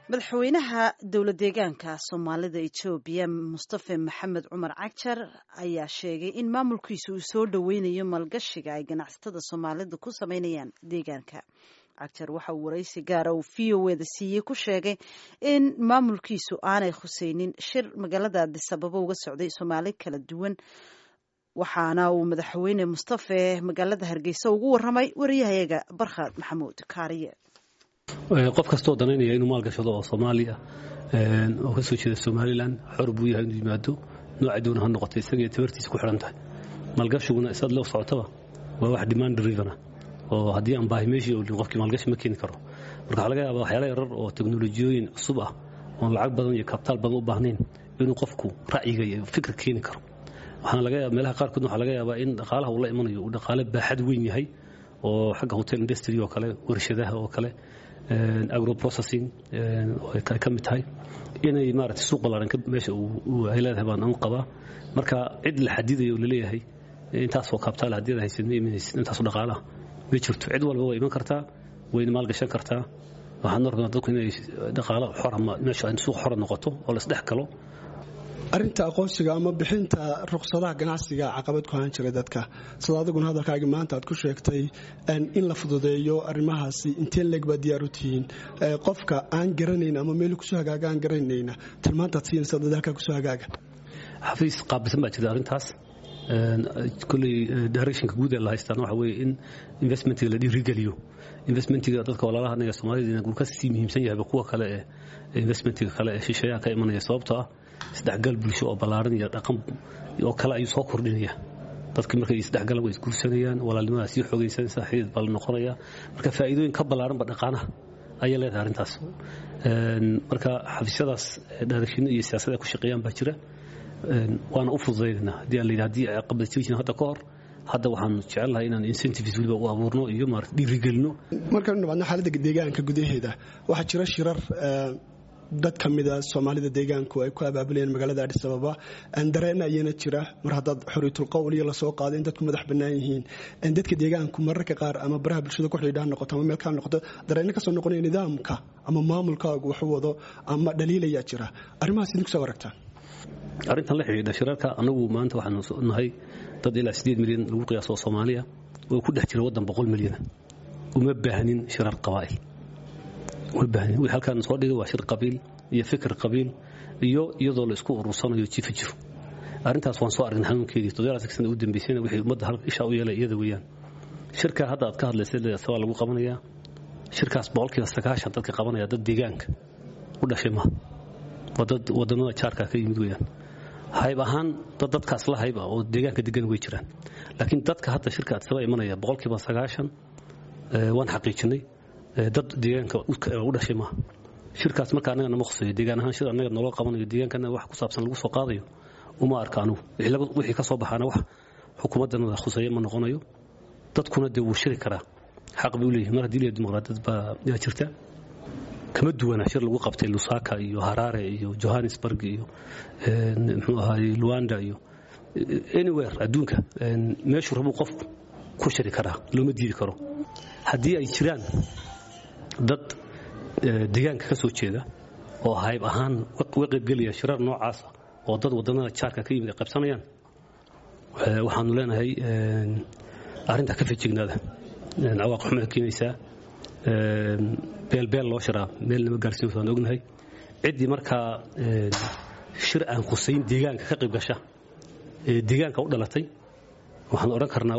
madaxweynaha dowla deegaanka soomaalida etoobiya mustafe maxamed cumar cagjar ayaa sheegay in maamulkiisa uu soo dhoweynayo maalgashiga ay ganacsatada soomaalida ku sameynayaan deegaanka cagjar waxa uu waraysi gaara uu v o eda siiyey ku sheegay in maamulkiisu aanay khuseynin shir magaalada adisababo uga socday soomaali kala duwan waxaana uu madaxweyne mustafe magaalada hargeysa ugu waramay wariyahayaga barkhad maxamuud kaariye qof kastoo danaynaya inuu maalgashado oo soomaaliya oo ka soo jeeda somalilan xor buu yahay inuu yimaado nooca doona ha noqotay isagay tabartiisa ku xidhan tahay maalgashiguna isaad loo socotaba waa wax demand driven ah oo haddii aan baahi meeshii oolin qofkii maalgashi ma keeni karo marka waxaa laga yaabaa waxyaala yarar oo teknolojiyooyin cusub ah oon lacag badan iyo kabtaal badan u baahnayn inuu qofku ra'yiga iyo fikir keeni karo waxaana laga yaaba meelaha qaarkood waxaa laga yaabaa in dhaqaalaha uu la imanayo uu dhaqaale baaxad weyn yahay oo xagga hotel industry oo kale warshadaha oo kale agroprocessing ay ka mid tahay inay maarata suuq ballaaran meesha ay leedahay baan anu qabaa marka cid la xadidayo oo laleeyahay intaasoo kaabtaale haddii ad haysid ma imanaysid intaasoo dhaqaalaha ma jirto cid walba waa iman kartaa wayna maalgashan kartaa waxaan norkaa dadku inay dhaqaalo xora meesha suuq xora noqoto oo la isdhex galo arinta aqoonsiga ama bixinta ruqsadaha ganacsiga caqabad ku ahaan jira dadka sida adiguna hadalkaagi maanta aad ku sheegtay in la fududeeyo arrimahaasi intee leeg baa diyaar u tihiin qofka aan garanayn ama meel kusoo hagaaga aan garanayna tilmaantaad siinaysa dadaalka kusoo hagaaga xafiis qaabilsan baa jirta arrintaas koley directionka guud ee la haystaan waxa weeye in investmentiga la dhiirigeliyo investmentiga dadka walaalaha anaga soomaalida uu ka sii muhiimsan yahayba kuwa kale ee investmentiga kale ee shisheeyaha ka imanaya sababtoo ah isdhexgal bulsho oo ballaaran iyo dhaqan oo kale ayuu soo kordhinaya dadkii markay isdhexgalan way isguursanayaan walaalnimadaa sii xoogaysanaysa xidid baa la noqonaya marka faa'iidooyin ka ballaaranba dhaqaanaha ayay leedahay arrintaas marka xafiisyadaas dhaarashino iyo siyaasada ku shaqeeyaan baa jira waana u fududaynaynaa haddii aan la yidhi haddii ay qabad jiri jirin hadda ka hor hadda waxaan jecelnahay inaan incentives weliba u abuurno iyo maarata dhiirigelino markaynu nimaadno xaaladda deegaanka gudaheeda waxaa jira shirar dad ka mida soomaalida deegaanku ay ku abaabulayeen magaalada adhis ababa dareen ayana jira mar haddaad xoriitul qowl iyo lasoo qaado in dadku madax bannaan yihiin dadka deegaanku mararka qaar ama baraha bulshada ku xidhiidhaan noqoto ama meel kale noqoto dareenno kasoo noqonaya nidaamka ama maamulkaagu waxu wado ama dhaliilayaa jira arrimahaas idinku soo aragtaan arrintan la xidhiidha shirarka annagu maanta waxaanu nahay dad ilaa sideed milyan lagu qiyaaso oo soomaaliya oo ku dhex jira waddan boqol milyana uma baahnin shirar qabaa'il wii halkaan soo dhigay waa shir qabiil iyo fikir qabiil iyo iyadoo la isku urursanayo jifa jiro arrintaas waan soo aragnay xanuunkeedii toddobaatan sana u dambeysayna wixii ummadda isha u yeelay iyada weeyaan shirka hadda aad ka hadlaysay waa lagu qabanayaa shirkaas boqolkiiba sagaashan dadka qabanaya dad deegaanka u dhashay maaha waa dad wadannada jaarka ka yimid weeyaan hayb ahaan dad dadkaas la hayb ah oo deegaanka degan way jiraan laakiin dadka hadda shirka adsaba imanaya boqolkiiba sagaashan waan xaqiijinay dad deegaanka u dhashay maaha shirkaas marka annaga nama khuseeyo deegaan ahaan shir annaga naloo qabanayo deegaankana wax ku saabsan lagu soo qaadayo uma arka anugu wixii ka soo baxaana wax xukuumaddanada khuseeya ma noqonayo dadkuna dee wuu shiri karaa xaq bay u leeyihin mar haddii leeyahay dimuqraadiyad baa yaa jirta kama duwana shir lagu qabtay lusaka iyo harare iyo johannesburg iyo muxuu ahaay luanda iyo anywhere adduunka meeshuu rabuu qofku ku shiri karaa looma diidi karo haddii ay jiraan dad deegaanka ka soo jeeda oo hayb ahaan uga qaybgelaya shirar noocaasa oo dad wadannada jaarka ka yimid ay qaybsanayaan waxaanu leenahay arrintaa ka fejignaada cawaaq xumay keenaysaa beelbeel loo shiraa meel nama gaarsiin waan ognahay ciddii markaa shir aan khusayn deegaanka ka qayb gasha ee deegaanka u dhalatay waxaan odhan karnaa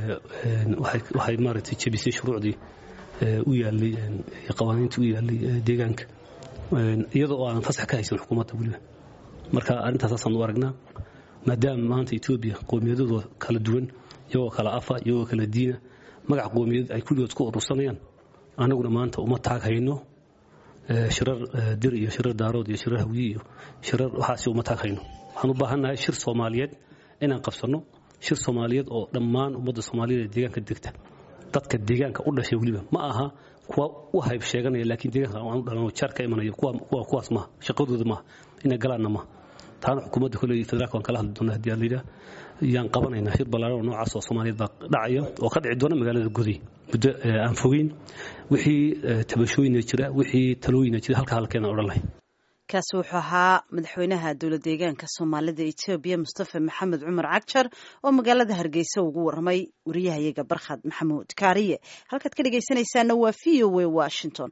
waxay maaragtay jebisay shuruucdii u yaallay qawaaniintii u yaallay deegaanka iyadoo oo aan fasax ka haysan xukuumadda weliba marka arrintaasasaan u aragnaa maadaama maanta etoobiya qowmiyadooda kala duwan iyagoo kala afa iyagoo kala diina magac qowmiyad ay kulligood ku urursanayaan annaguna maanta uma taag hayno shirar dir iyo shirar daarood iyo shirar hawye iyo shirar waxaasi uma taag hayno waxaan u baahannahay shir soomaaliyeed inaan qabsanno shir soomaaliyeed oo dhammaan ummadda soomaaliyed ee deegaanka degta dadka deegaanka u dhashay weliba ma aha kuwa u hayb sheeganaya laakiin deegaanka aan u dhalan jaar ka imanaya kuwa kuwaas maaha shaqadooda maaha inay galaanna maaha taana xukuumadda koley federaalka waan kala hadli doonaa haddii aan layidhaah yaan qabanaynaa shir ballaaran oo noocaas oo soomaaliyeed baa dhacaya oo ka dhici doona magaalada guday muddo aan fogeyn wixii tabashooyina jira wixii talooyina jira halka halkeena odhan lahayn kaasi wuxuu ahaa madaxweynaha dowlad deegaanka soomaalida etoobiya mustafa maxamed cumar cagjar oo magaalada hargeysa ugu waramay wariyahayaga barkhad maxamuud kaariye halkaad ka dhegaysanaysaana waa v o a washington